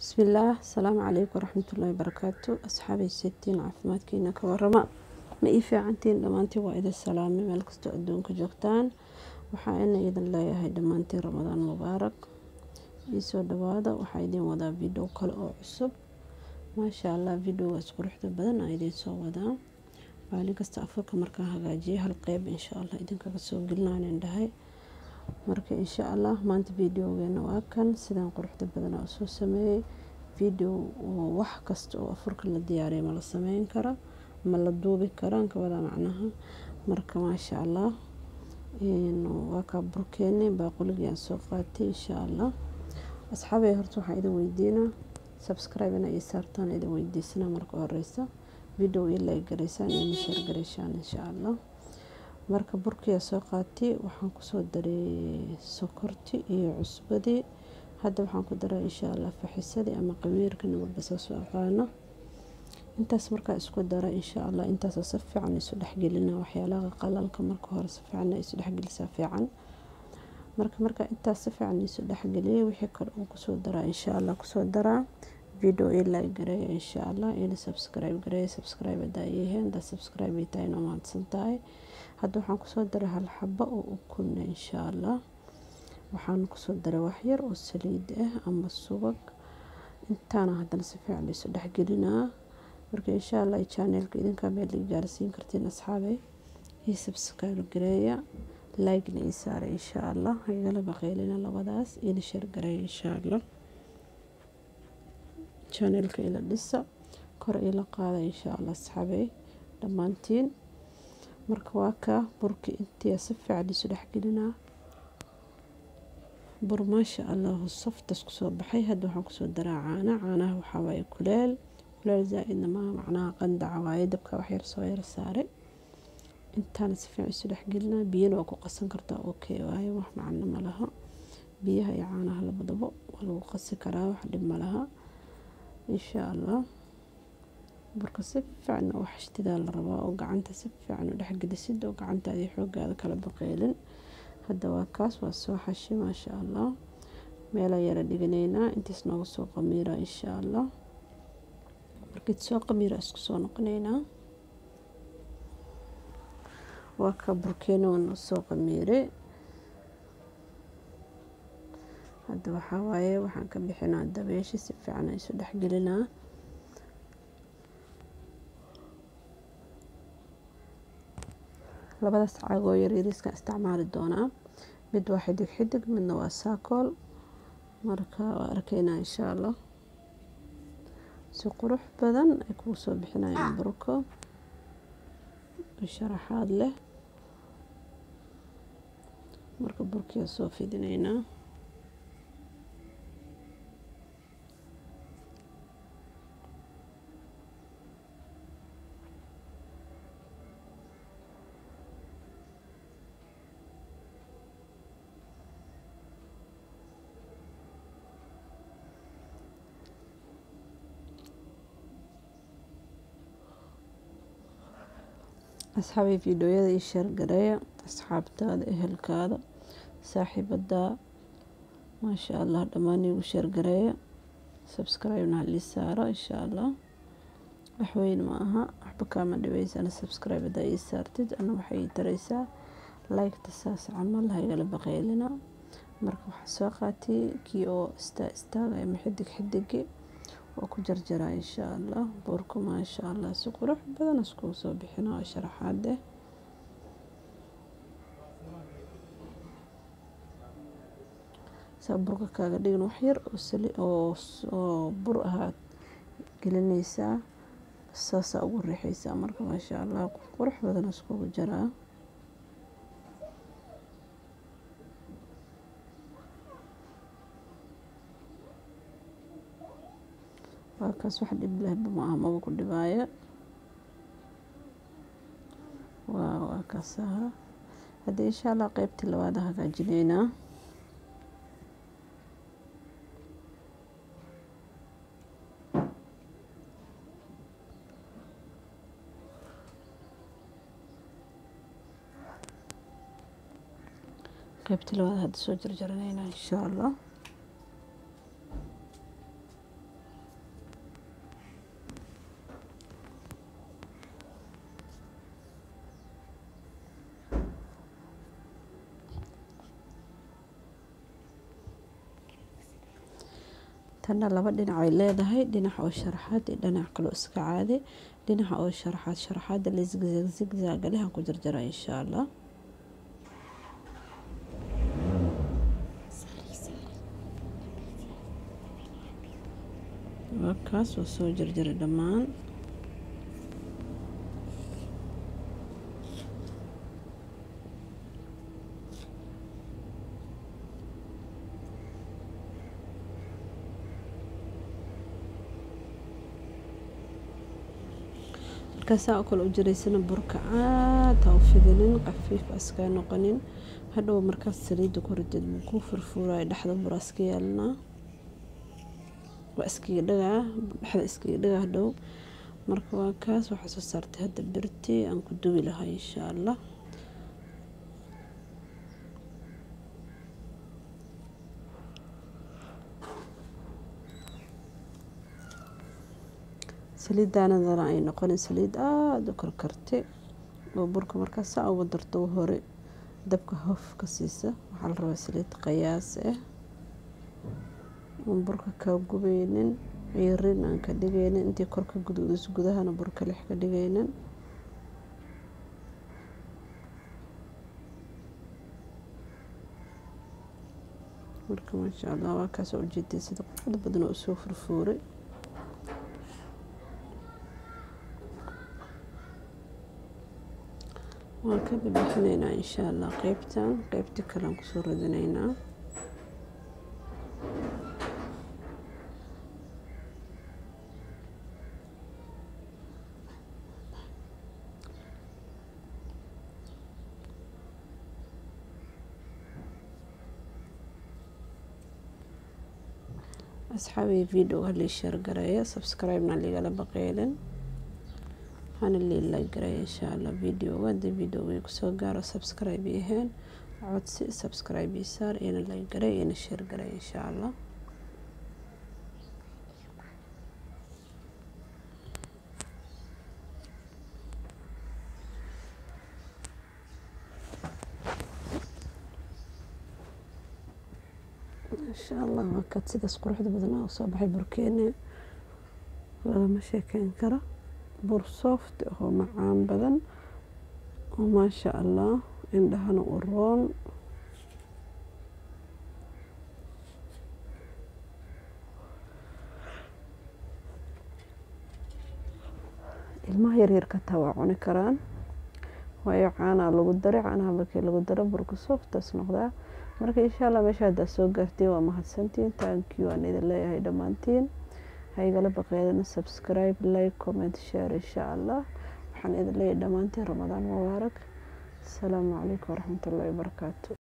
bismillaah asalaamu calaykum waraxmatullaahi barakaatu asxaabay setiin caafimaadkiina ka warama ma ii fiicantiin dhammaantiin waa idin salaamay meel kastoo adduunka joogtaan waxaa ina idin leeyahay dhammaantiin ramadaan mubaarak iisoo dhawaada waxaa idiin wadaa video kale oo cusub maasha allah videogaas quruxda badan aa idiin soo wadaa maalin kasta afarka markaan hagaajiya hal qeyb insha allah idinkaga soo gelinaanin dhahay marka insha allah maanta videogeena waa kan sidaan quruxda badan oo soo sameeyey video wax kasta oo afurka la diyaariya ma la sameyn kara ma la duubi karaan kawada macnaha marka maasha allah waa kaa burkeeni baaquligii aan soo qaatay insha allah asxaabay horta waxaa idin weydiinaa subscribe ina ii saartaan idin weydiisanaa marka horeysa video ii like garaysaan iyo nishar garaysaan insha allah marka burkiya soo qaatay waxaan kusoo daray sokorti iyo cusbadii hadda waxaan ku daraa insha allah faxisadii ama qamiirka nabadba saasoo aqaano intaas markaa isku dara insha allah intaasoo si fiican isu dhexgelina waxyaalaha qalalka marka hore si fiican isu dhexgelisaa fiican marka markaa intaas si fiican isu dhexgeliyay wixii kale uu kusoo daraa insha allah kusoo daraa video ii like gareeya insha allah ina subscribe gareeya subscribe hadaa iiheen hadaa subscribe ii tahay inoo mahadsan tahay hadda waxaan kusoo daray hal xabo oo ukunna insha allah waxaan kusoo daray waxyar oo saliid ah ama subag intaana haddana si fiican isu dhexgelinaa marka insha allah channelka idinkaa meel ii gaarsiin kartiin asxaabay ii subscribe gareeya like-na ii saara insha allah igala baqeylina labadaas ina share gareeya insha allah channelka ila dhisa kor ila qaada insha allah asxaabay dhammaantiin marka waa kaa burkii intii si fiican isu dhexgelinaa bur maasha allahu saftas kusoo baxay hadda waxaan kusoo daraa caana caanaha waxaa waaye kuleel kuleel zaa-idna maaha macnaha qandaca waaye dabka waxyar soo yar saaray intaana si fiican isu dhexgelinaa biyana waa ku qasan kartaa okay waaye wax macno ma laha biyaha iyo caanaha labadaba waa lagu qasi karaa wax dhib ma laha insha allah burka si fiican u xashtidaa la rabaa oo gacanta si fiican u dhexgelisid oo gacantaadii xoogaada kala baqeylin hadda waa kaas waa soo xashi maasha allah meelaa yara dhiganaynaa intiis nooga soo qamiira insha allah markiid soo qamiira isku soo noqonaynaa waa ka burkeena waa soo qamiiray hadda waxaa waaye waxaan ka bixinaa dabeeshi si fiican isu dhexgelinaa labadaas caagoo yaryariiskaan isticmaali doonaa mid waa xidig xidig midna waa saakool marka waa arkaynaa insha allah si qurux badan ay kugu soo bixinayaan burko sharaxaad leh marka burkiya soo fidinaynaa asxaabay fiidhooyada ii sheergareeya asxaabtaada ehelkaada saaxiibadaa maasha allah dhammaan iigu sheergareeya subscribe-na halii saaro insha allah waxweyn ma aha waxba kaama dhibaysana subscribe hadaa ii saartid ana waxay ii taraysaa like-ta saas camal haygala baqeylina marka waxaa soo qaatay kii oo istaa istaaga ama xidig xidigi waa ku jarjaraa insha allah burku maasha allah si qurux badan iskugu soo bixina oo sharaxaade saa burka kaaga dhigin waxyar oo bur ahaad gelinaysaa saasaa ugu riixaysaa marka maasha allah qurux badan iskugu jaraa waa kaas wax dhib lehba ma aha maba ku dhibaaya waa waa kaasaha haddii insha allah qeybtii labaada hagaajinaynaa qeybtii labaada hadda soo jarjaranaynaa insha allah tanna laba dhinac ay leedahay dhinac oo sharaxaad iyo dhinac kaloo iska caadi dhinaca oo sharaxaad sharaxaada la zigzag zigzag leh aan ku jarjaraa insha allah waa kaas waa soo jarjaray dhammaan markaasaa oo kale u jiraysana burka caad ha u fidinin qafiif askaa noqonin hadhow markaas saliidda ku ridid buu kuu furfuuraya dhexda bura iska yeelanaa waa iskaga dhagaa dhexda iskaga dhagaa hadhow marka waa kaas waxaa soo saartay hadda birtii aan ku duwi lahaa insha allah saliiddaanadana ay noqonin saliid aada u karkarti oo burka markaas saa uga darto hore dabka hof ka siisa waxaa la rabaa saliid qayaas ah oon burka kaa gubeynin ciirin aan ka dhigaynin intii korka guduudis gudahana burka lix ka dhigaynin marka maasha allah waa kaasoo ujeeday sida quruxda badan oo usoo furfuuray waan ka bibixinaynaa insha allah qeybtan qeybtii kalean kusoo radinaynaa asxaabii videoga halii sheer gareeya subscribe-na ligala baqeylin waxaana liila gareeya insha allah videoga haddii videoga kusoo gaaro subscribe aheen codsi subscribe saar iyana la gareey iyana sheer gareey insha allah insha allah waa kad sidaas quruxda badan oo soo baxay burkeene lagama sheekeyn karo bur soft oo macaan badan oo maasha allah indhahana u roon ilmaha yaryarka taa waa cuni karaan waayo caanaa lagu daray caanaha markii lagu daro burka softaas noqdaa marka insha allah meesha haddaa soo gaartiin waa mahadsantiin taankiyu aan idin leeyahay dhammaantiin ha igala baqeedana subscribe like comment share insha allah waxaan idin leeyahay dhammaantiin ramadaan mubaarak asalaamu calaykum waraxmatullahi wabarakaatu